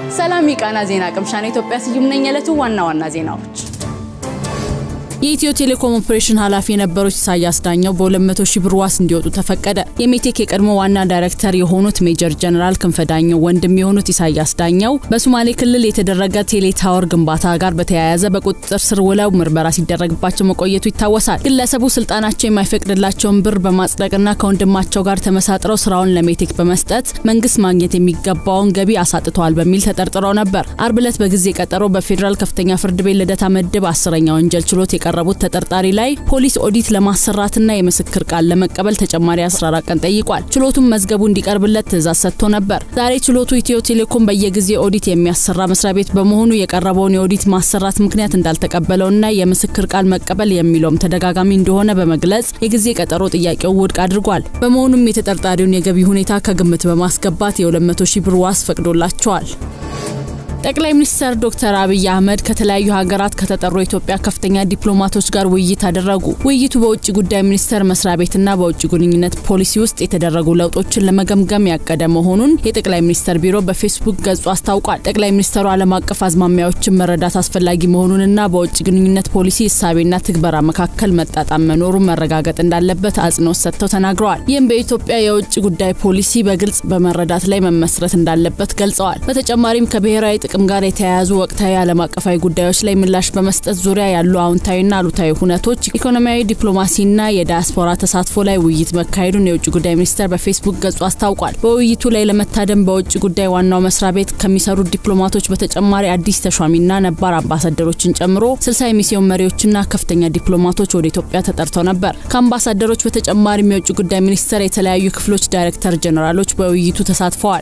ሰላም የቃና ዜና ቅምሻን ኢትዮጵያ ስዩም ነኝ። የዕለቱ ዋና ዋና ዜናዎች የኢትዮ ቴሌኮም ኦፕሬሽን ኃላፊ የነበሩት ኢሳያስ ዳኘው በ200 ሺህ ብር ዋስ እንዲወጡ ተፈቀደ። የሜቴክ የቀድሞ ዋና ዳይሬክተር የሆኑት ሜጀር ጀነራል ክንፈ ዳኘው ወንድም የሆኑት ኢሳያስ ዳኘው በሶማሌ ክልል የተደረገ ቴሌ ታወር ግንባታ ጋር በተያያዘ በቁጥጥር ስር ውለው ምርመራ ሲደረግባቸው መቆየቱ ይታወሳል። ግለሰቡ ስልጣናቸው የማይፈቅድላቸውን ብር በማጽደቅና ከወንድማቸው ጋር ተመሳጥረው ስራውን ለሜቴክ በመስጠት መንግስት ማግኘት የሚገባውን ገቢ አሳጥተዋል በሚል ተጠርጥረው ነበር። አርብ ዕለት በጊዜ ቀጠሮ በፌዴራል ከፍተኛ ፍርድ ቤት ልደታ ምድብ አስረኛ ወንጀል ችሎት የቀረቡት ተጠርጣሪ ላይ ፖሊስ ኦዲት ለማሰራትና የምስክር ቃል ለመቀበል ተጨማሪ 14 ቀን ጠይቋል። ችሎቱም መዝገቡ እንዲቀርብለት ትዕዛዝ ሰጥቶ ነበር። ዛሬ ችሎቱ ኢትዮ ቴሌኮም በየጊዜ ኦዲት የሚያሰራ መስሪያ ቤት በመሆኑ የቀረበውን የኦዲት ማሰራት ምክንያት እንዳልተቀበለውና የምስክር ቃል መቀበል የሚለውም ተደጋጋሚ እንደሆነ በመግለጽ የጊዜ ቀጠሮ ጥያቄው ውድቅ አድርጓል። በመሆኑም የተጠርጣሪውን የገቢ ሁኔታ ከግምት በማስገባት የ200 ሺህ ብር ዋስ ፈቅዶላቸዋል። ጠቅላይ ሚኒስትር ዶክተር አብይ አህመድ ከተለያዩ ሀገራት ከተጠሩ የኢትዮጵያ ከፍተኛ ዲፕሎማቶች ጋር ውይይት አደረጉ። ውይይቱ በውጭ ጉዳይ ሚኒስቴር መስሪያ ቤትና በውጭ ግንኙነት ፖሊሲ ውስጥ የተደረጉ ለውጦችን ለመገምገም ያቀደ መሆኑን የጠቅላይ ሚኒስትር ቢሮ በፌስቡክ ገጹ አስታውቋል። ጠቅላይ ሚኒስትሩ ዓለም አቀፍ አዝማሚያዎችን መረዳት አስፈላጊ መሆኑንና በውጭ ግንኙነት ፖሊሲ እሳቤና ትግበራ መካከል መጣጣም መኖሩን መረጋገጥ እንዳለበት አጽንኦት ሰጥተው ተናግረዋል። ይህም በኢትዮጵያ የውጭ ጉዳይ ፖሊሲ በግልጽ በመረዳት ላይ መመስረት እንዳለበት ገልጸዋል። በተጨማሪም ከብሔራዊ ጥቅም ጋር የተያያዙ ወቅታዊ ዓለም አቀፋዊ ጉዳዮች ላይ ምላሽ በመስጠት ዙሪያ ያሉ አዎንታዊና አሉታዊ ሁነቶች፣ ኢኮኖሚያዊ ዲፕሎማሲና የዳያስፖራ ተሳትፎ ላይ ውይይት መካሄዱን የውጭ ጉዳይ ሚኒስቴር በፌስቡክ ገጹ አስታውቋል። በውይይቱ ላይ ለመታደም በውጭ ጉዳይ ዋናው መስሪያ ቤት ከሚሰሩ ዲፕሎማቶች በተጨማሪ አዲስ ተሿሚና ነባር አምባሳደሮችን ጨምሮ ስልሳ የሚስዮን መሪዎችና ከፍተኛ ዲፕሎማቶች ወደ ኢትዮጵያ ተጠርተው ነበር። ከአምባሳደሮች በተጨማሪም የውጭ ጉዳይ ሚኒስቴር የተለያዩ ክፍሎች ዳይሬክተር ጀኔራሎች በውይይቱ ተሳትፈዋል።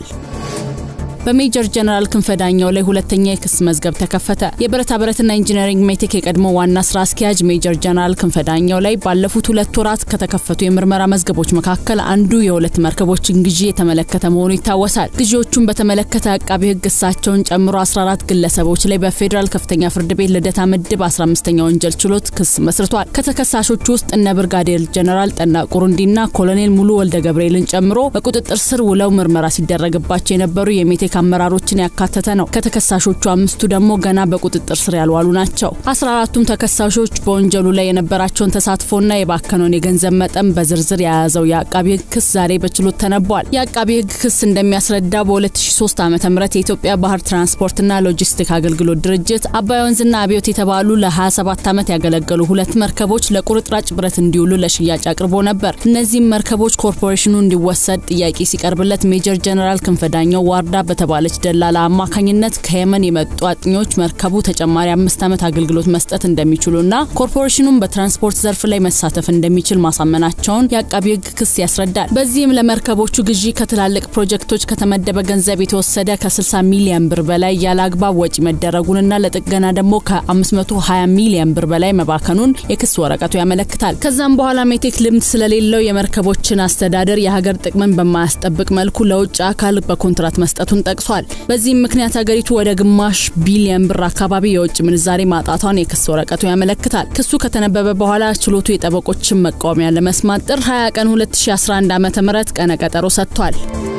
በሜጀር ጀነራል ክንፈ ዳኘው ላይ ሁለተኛ የክስ መዝገብ ተከፈተ። የብረታ ብረትና ኢንጂነሪንግ ሜቴክ የቀድሞ ዋና ስራ አስኪያጅ ሜጀር ጀነራል ክንፈ ዳኘው ላይ ባለፉት ሁለት ወራት ከተከፈቱ የምርመራ መዝገቦች መካከል አንዱ የሁለት መርከቦችን ግዢ የተመለከተ መሆኑ ይታወሳል። ግዢዎቹን በተመለከተ አቃቢ ሕግ እሳቸውን ጨምሮ 14 ግለሰቦች ላይ በፌዴራል ከፍተኛ ፍርድ ቤት ልደታ ምድብ 15ኛ ወንጀል ችሎት ክስ መስርቷል። ከተከሳሾቹ ውስጥ እነ ብርጋዴር ጀነራል ጠና ቁሩንዲና ኮሎኔል ሙሉ ወልደ ገብርኤልን ጨምሮ በቁጥጥር ስር ውለው ምርመራ ሲደረግባቸው የነበሩ የሜቴክ አመራሮችን ያካተተ ነው። ከተከሳሾቹ አምስቱ ደግሞ ገና በቁጥጥር ስር ያልዋሉ ናቸው። አስራ አራቱም ተከሳሾች በወንጀሉ ላይ የነበራቸውን ተሳትፎና የባከነውን የገንዘብ መጠን በዝርዝር የያዘው የአቃቢ ሕግ ክስ ዛሬ በችሎት ተነቧል። የአቃቢ ሕግ ክስ እንደሚያስረዳው በ2003 ዓ ም የኢትዮጵያ ባህር ትራንስፖርትና ሎጂስቲክ አገልግሎት ድርጅት አባይ ወንዝና አብዮት የተባሉ ለ27 ዓመት ያገለገሉ ሁለት መርከቦች ለቁርጥራጭ ብረት እንዲውሉ ለሽያጭ አቅርቦ ነበር። እነዚህም መርከቦች ኮርፖሬሽኑ እንዲወሰድ ጥያቄ ሲቀርብለት ሜጀር ጀነራል ክንፈ ዳኘው ዋርዳ በተባለች ደላላ አማካኝነት ከየመን የመጡ አጥኚዎች መርከቡ ተጨማሪ አምስት ዓመት አገልግሎት መስጠት እንደሚችሉና ኮርፖሬሽኑም በትራንስፖርት ዘርፍ ላይ መሳተፍ እንደሚችል ማሳመናቸውን የአቃቢ ሕግ ክስ ያስረዳል። በዚህም ለመርከቦቹ ግዢ ከትላልቅ ፕሮጀክቶች ከተመደበ ገንዘብ የተወሰደ ከ60 ሚሊዮን ብር በላይ ያለ አግባብ ወጪ መደረጉንና ለጥገና ደግሞ ከ520 ሚሊዮን ብር በላይ መባከኑን የክስ ወረቀቱ ያመለክታል። ከዛም በኋላ ሜቴክ ልምድ ስለሌለው የመርከቦችን አስተዳደር የሀገር ጥቅምን በማያስጠብቅ መልኩ ለውጭ አካል በኮንትራት መስጠቱን ጠቅሷል። በዚህም ምክንያት ሀገሪቱ ወደ ግማሽ ቢሊየን ብር አካባቢ የውጭ ምንዛሬ ማጣቷን የክስ ወረቀቱ ያመለክታል። ክሱ ከተነበበ በኋላ ችሎቱ የጠበቆችን መቃወሚያ ለመስማት ጥር 20 ቀን 2011 ዓ.ም ቀነ ቀጠሮ ሰጥቷል።